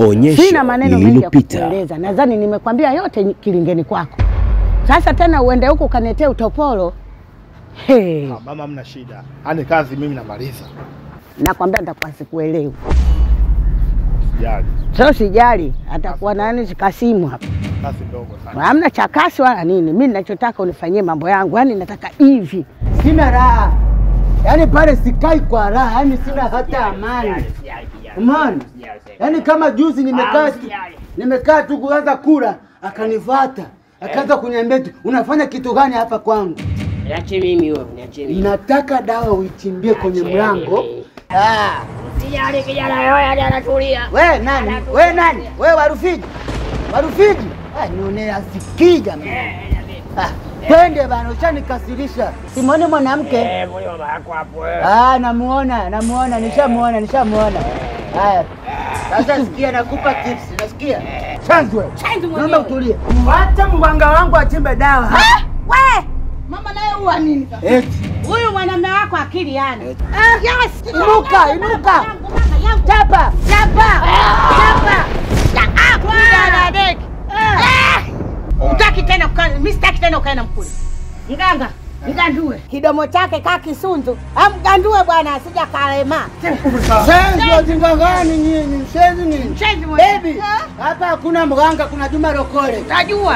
Onyesho Sina maneno mengi ya lililopita. kukueleza, nadhani nimekwambia yote kilingeni kwako. Sasa tena uende huko ukaniletee utopolo. Hey, Ah, Mama, mna shida, ani kazi mimi namaliza, nakwambia nitakuwa sikuelewi. sijali. Sio sijali, atakuwa nani Kasimu hapa. Kazi ndogo sana. Hamna chakasi wala nini. Mimi ninachotaka unifanyie mambo yangu, yaani nataka hivi. Sina raha, yaani pale sikai kwa raha, yaani sina hata amani. Umeona? Yaani kama juzi nimekaa nimekaa tu kuanza kula, akanivata akaanza kuniambia tu unafanya kitu gani hapa kwangu? Niache mimi wewe, niache mimi. Nataka dawa uichimbie kwenye mlango. Ah, Sijali kijana wewe hadi anatulia. we nani? We nani? We Warufiji? Warufiji? Ah, nionea sikii jamani. Ah, twende bana, ushanikasirisha. Simone mwanamke. Eh, mbona mama yako hapo wewe? Ah, namuona, namuona, nishamuona, nishamuona. Haya. Sasa sikia nakupa tips, nasikia? Chanzwe. Naomba utulie. Wacha mganga wangu achimbe dawa. We, mama naye huwa nini? Eti. Huyu mwanamume wako akili yana. Yes. Inuka, inuka. Chapa, chapa, chapa. Kuja deki. Utaki tena kukaa, mimi sitaki tena ukae na mkuli. Mganga, mgandue. Kidomo chake kaa kisunzu. Amgandue bwana asija kalema. Senzi wajinga gani nyinyi? Mshenzi nini? Mshenzi mwenye. Baby, hapa hakuna mganga, kuna Juma Lokole. Tajua.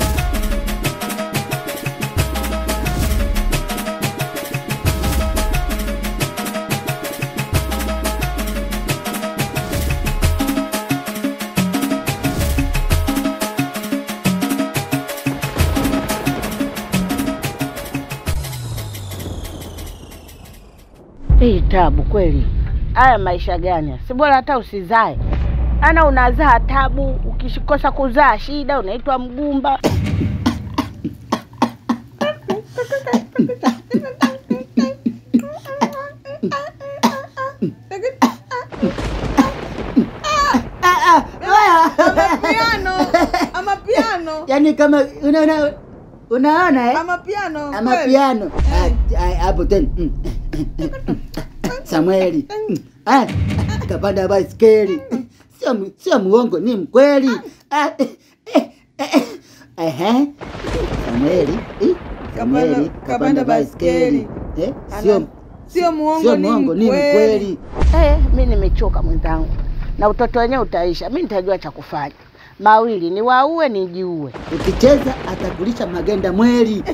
Hii tabu kweli. Haya maisha gani? Si bora hata usizae. Ana unazaa tabu, ukikosa kuzaa shida, unaitwa mgumba. Piano, ama piano, Yaani kama unaona unaona eh? ama piano. Ama kweli. piano. Ah, ah, Hapo tena. Mm. Samueli. Mm. Ah, kapanda baiskeli. Sio mu- sio muongo, ni mkweli. Ah, eh, eh, eh, Ehe. Samueli. eh, Samueli Kapanda- kapanda baiskeli. Eh, Ana- sio Sio muongo, sio ni muongo, ni mkweli. mkweli. Eh, mi nimechoka mwenzangu, na utoto wenyewe utaisha. Mi nitajua cha kufanya mawili, ni waue nijiue. Ukicheza atakulisha magenda mweli.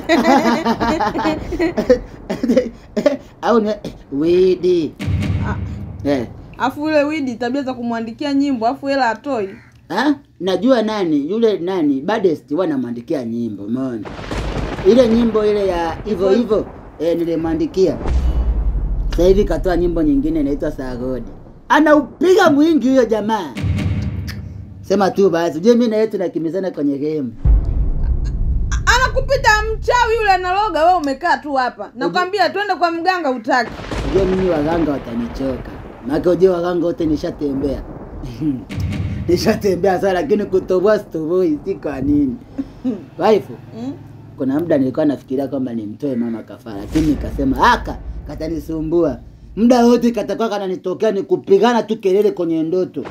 Au ni widi. Eh. Afu yule Widi tabia za kumwandikia nyimbo afu hela atoi. Ha? Najua nani yule nani Badest wanamwandikia nyimbo, umeona ile nyimbo ile ya hivyo hivyo eh, nilimwandikia. Sasa hivi katoa nyimbo nyingine inaitwa Sagodi, anaupiga mwingi huyo jamaa. Sema tu basi, ujue mimi na yeye tunakimbizana kwenye game. Anakupita mchawi yule analoga, wewe umekaa tu hapa. Nakwambia twende kwa mganga utaki. Ujue mimi waganga watanichoka, maana ujue waganga wote nishatembea nishatembea sana, lakini kutoboa sitoboi, si kwa nini waifu Mm? kuna muda nilikuwa nafikiria kwamba nimtoe mama kafara, lakini nikasema aka katanisumbua muda wote, katakuwa kananitokea ni kupigana tu kelele kwenye ndoto.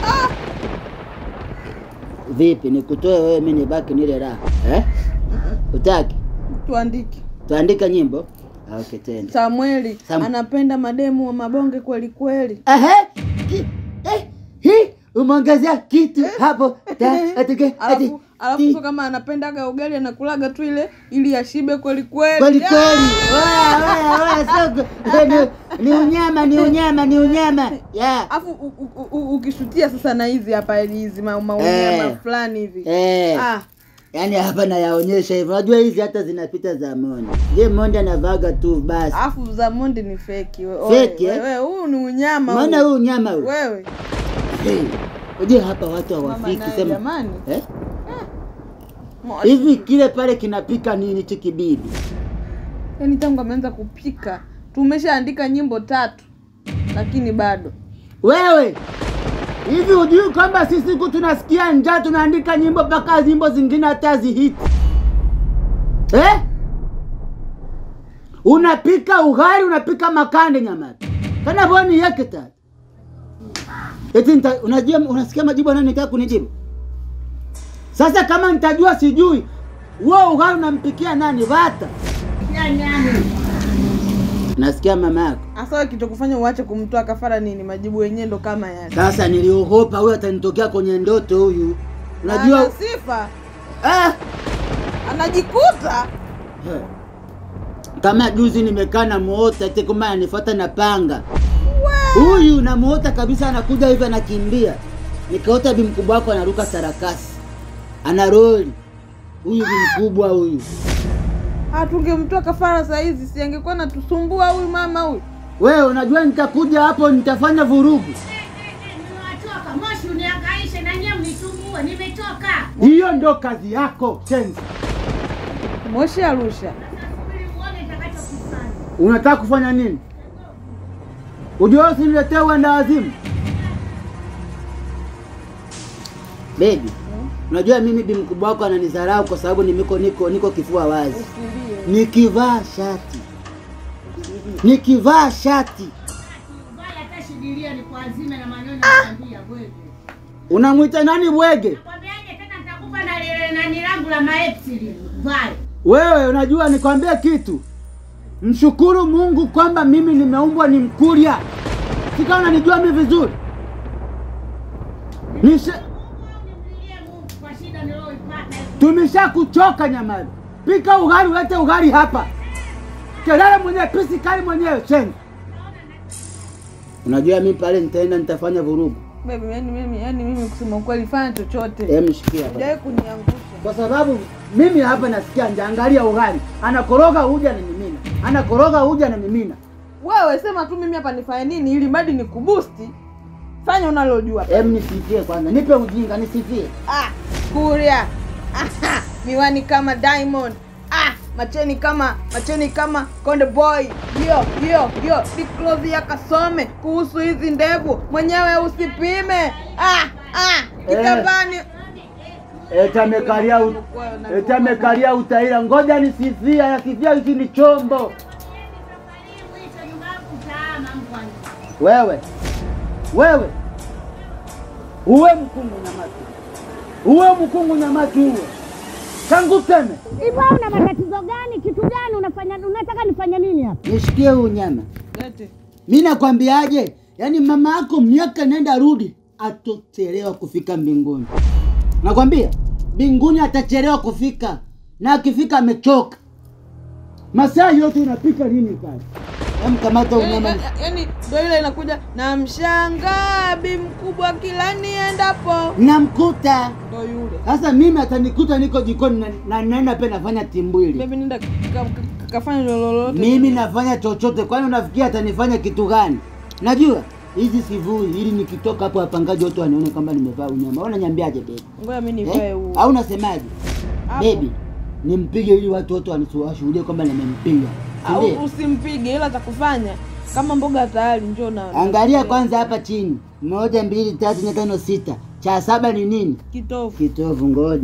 Vipi, nikutoe wewe, mimi nibaki nile raha eh? Utaki Tuandike. tuandike nyimbo? Ah, Okay, tena Samueli Sam- anapenda mademu wa mabonge kweli kweli. Ehe, ki- eh, hii umeongezea kitu hapo ta- atike- ati- Alafu alafu ti- sio kama anapendaga ugali anakulaga tu ile ili ashibe kweli kweli. kweli Ah! kweli. Oya, oya, oya, soko. Eh, ni- ni unyama ni unyama ni unyama yeah. Alafu u- u- u- ukishutia sasa na hizi hapa hizi ma- maunyama Eh. fulani hivi. Eh, Ah, yaani hapa nayaonyesha hivyo. Unajua hizi hata zinapita za Mondi. Je, Mondi anavaga tu basi. alafu za Mondi ni feki. we- Feki, we- eh? we- Huu ni unyama. Maana huu. huu unyama huu. Wewe Hey, Unajua hapa watu mama hawafiki naye sema. jamani. Eh? Moshi. Hivi kile pale kinapika nini chikibibi? Yaani tangu ameanza kupika tumeshaandika nyimbo tatu lakini bado Wewe hivi hujui kwamba sisi siku tunasikia njaa tunaandika nyimbo mpaka nyimbo zingine hata zihiti eh? Unapika ugali, unapika makande nyamata kana boni yake tatu Eti nita, unajua unasikia majibu anayonitaka kunijibu? Sasa kama nitajua sijui, wewe ugali unampikia nani? Vata. Nasikia mama yako. Hasa wewe kitokufanya uache kumtoa kafara nini? Majibu yenyewe ndo kama yale. Sasa niliogopa huyu atanitokea kwenye ndoto huyu. Unajua Ana sifa, ah, anajikuta he. kama juzi nimekaa na muota eti kumbe ananifuata na panga. Huyu namuota kabisa, anakuja hivi anakimbia, nikaota bi mkubwa wako anaruka sarakasi, ana roli. Huyu bi mkubwa huyu. hatungemtoa kafara saa hizi, si angekuwa natusumbua huyu mama huyu. Wewe unajua nitakuja hapo nitafanya vurugu. Nimewachoka, moshi unihangaishe na nyie mnisumbue, nimechoka. Hiyo ndo kazi yako Chenzi. Moshi Arusha, Subiri uone nitakachokifanya. Unataka kufanya nini? Ujua usiniletee uenda wazimu. Baby, unajua mimi bi mkubwa wako ananidharau kwa sababu nimiko niko niko kifua wazi. usilie. Nikivaa shati. Nikivaa shati. Ubaya hata shidilia ni kwa azime na maneno nakwambia bwege. Unamwita nani bwege? Nakwambiaje tena nitakupa na lile nani langu la maepsi lile. Vale. Wewe unajua nikwambie kitu. Mshukuru Mungu kwamba mimi nimeumbwa ni Mkurya. Sika unanijua mimi vizuri. Nisha Nimlilie Mungu kwa shida niliyoipata. tumesha kuchoka nyamani. Pika ugali ulete ugali hapa. Kelele mwenyewe pisi kali mwenyewe cheni. Unajua mimi pale nitaenda nitafanya vurugu. Baby, yani mimi yani mimi kusema ukweli fanya chochote. Hem shikia hapa. Hujawahi kuniangusha. Kwa sababu mimi hapa nasikia njaa, angalia ugali. Anakoroga uja na mimina. Anakoroga uja na mimina. Wewe sema tu mimi hapa nifanye nini ili mradi nikubusti. Fanya unalojua. Hem nisifie kwanza. Nipe ujinga nisifie. Ah, Kuria. Aha, miwani kama Diamond. Ah, macheni kama macheni kama Konde Boy. Yo yo yo, Diklozi ya kasome kuhusu hizi ndevu. Mwenyewe usipime. Ah, ah, kitambani. Eta amekalia u... Eta amekalia utaira. Ngoja nisifia, yakifia hichi ni chombo. Mwisho nyumba yangu utaama mbwa. Wewe. Wewe. Uwe mkungu nyamatu. Uwe mkungu nyamatu uwe. Tangu teme. Hivyo una matatizo gani? Kitu gani unafanya? Unataka nifanye nini hapa? Nishikie huu nyama. Lete. Mi nakwambiaje, yaani mama yako miaka nenda rudi atochelewa kufika mbinguni. Nakwambia mbinguni atachelewa kufika, na akifika amechoka. Masaa yote unapika nini pale? Amkamata unyama. Yaani yaani ndio ile inakuja na mshangaa bi mkubwa kila niendapo. Namkuta Ndio yule. sasa, mimi atanikuta niko jikoni na, na naenda pe nafanya timbwili. Baby nenda ka- ka- kafanya lolote. Mimi nafanya chochote, kwani unafikia atanifanya kitu gani? Najua hizi sivui, ili nikitoka hapo wapangaji wote wanione kwamba nimevaa unyama. Unaniambiaje baby? Ngoja mimi nivae Eh? huu. Au unasemaje? Hapo. Baby, nimpige ili watu wote wanisu- washuhudie kwamba nimempiga. Si Au ndio? usimpige ila atakufanya kama mboga tayari njoo na Angalia kwanza hapa chini, moja, mbili, tatu, nne, tano, sita. Cha saba ni nini? kitofu. Kitovu. Ngoja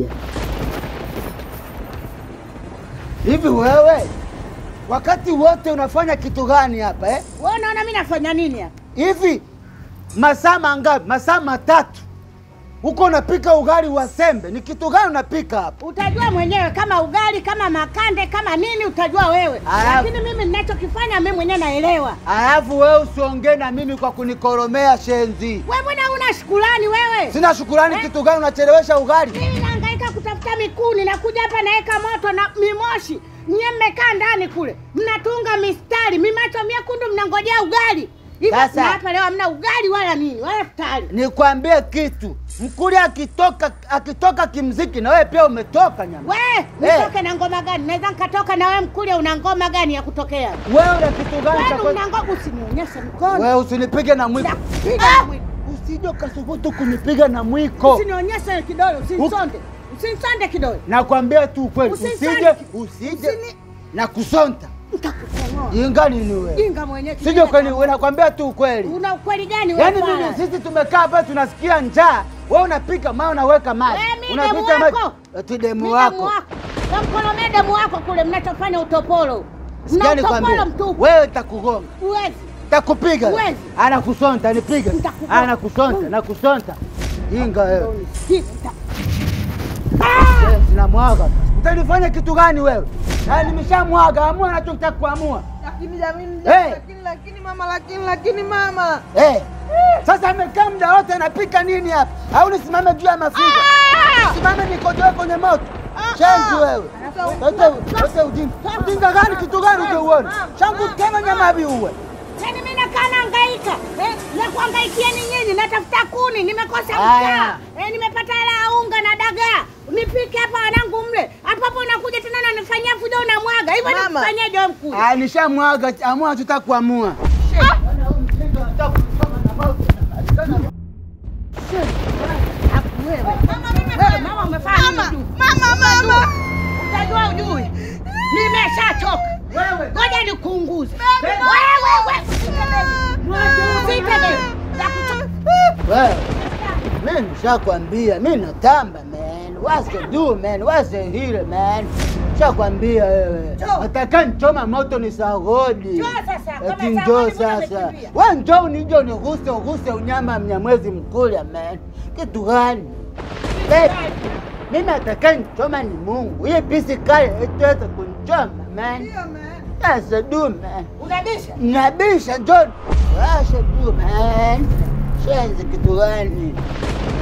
hivi, wewe wakati wote unafanya kitu gani hapa eh? Wewe unaona mimi nafanya nini hapa? Hivi masaa mangapi? Masaa matatu huko unapika ugali wa sembe, ni kitu gani unapika hapa? Utajua mwenyewe kama ugali, kama makande, kama nini utajua wewe. Aya. Lakini mimi ninachokifanya mimi mwenyewe naelewa. Alafu wewe usiongee na mimi kwa kunikoromea shenzi. Wewe mbona una shukrani wewe? Sina shukurani Eh? kitu gani? Unachelewesha ugali. Mimi nahangaika kutafuta mikuni, nakuja hapa naweka moto na mimoshi. Nyie mmekaa ndani kule, mnatunga mistari, mimacho miekundu, mnangojea ugali. Hivyo Sasa- na hapa leo hamna ugali wala nini wala futari. Nikwambie kitu, mkuli akitoka akitoka kimziki na wewe pia umetoka nyama. We, Eh. nitoke na ngoma gani? Naweza nikatoka na wewe Mkulia, una ngoma gani ya kutokea? Wewe una kitu gani cha Kwani kwe- una ngoma? Usinionyeshe mkono. Wewe usinipige na mwiko. Nakupiga Ah! na mwiko. Usije ukasubutu kunipiga na mwiko. Usinionyeshe kidole, usinisonde. Usinisonde kidole. Nakwambia tu ukweli, Usisonde. usije usije Usini- na kusonta. Nitakukomoa. Jinga nini wewe? Jinga mwenyewe. Sije kweli, wewe nakwambia tu ukweli. Una ukweli gani wewe? Yaani fala? mimi sisi tumekaa hapa tunasikia njaa, wewe unapika mawe unaweka maji. Wewe mi Unapika demu maji. wako. Eti Mi demu demu wako. wako. Kamkolomea demu wako kule mnachofanya utopolo. Mna Sikia utopolo nikwambie. mtupu. Wewe nitakugonga. Uwezi. Takupiga. Huwezi. Anakusonta, nipiga. Nitakupa- Anakusonta, nakusonta. Jinga wewe. Nita- Eh, Sinamwaga. Utanifanya kitu gani wewe? Ah, nimeshamwaga, amua nachotaka kuamua. Lakini jamini, Hey! lakini lakini mama, lakini lakini mama. Eh. Sasa amekaa muda wote anapika nini hapa? Au nisimame juu ya mafiga? Simame nikojoe kwenye moto. Shenzi wewe. Wote wote ujinga. Ujinga gani kitu gani ujeuona? Shangu kama nyama biuwe. Yaani mimi nakaa nahangaika eh, na kuhangaikia ni nyinyi, natafuta kuni, nimekosa Aya. mkaa eh, nimepata hela ya unga na dagaa, nipike hapa wanangu mle, hapo hapo unakuja tena unanifanyia fujo, unamwaga hivyo, Mama. nikufanyaje wewe mkuu? Ah, nishamwaga, amua tutaka kuamua. Wewe mama, umefanya nini juu? Mama, mama. Utajua ujui, nimeshachoka. Wewe. Ngoja nikuunguze wewe, wewe Usipige. Nakucho- Wewe. Mimi nishakwambia, mimi natamba man. What's the do man? What's the hero man? Nishakwambia wewe. Nataka nichoma moto ni sagodi. Njoo sasa, kama Eti sagodi, njoo mbona sasa. umekimbia? Wewe njoo unije uniguse uguse unyama mnyamwezi mkula man. Kitu gani? Babe, Mimi nataka nichoma ni Mungu. Hii pisi kale itaweza kunichoma man. Ndio, man. That's the do man. Unabisha? Nabisha John. Washa tu man. Shenzi kitu gani?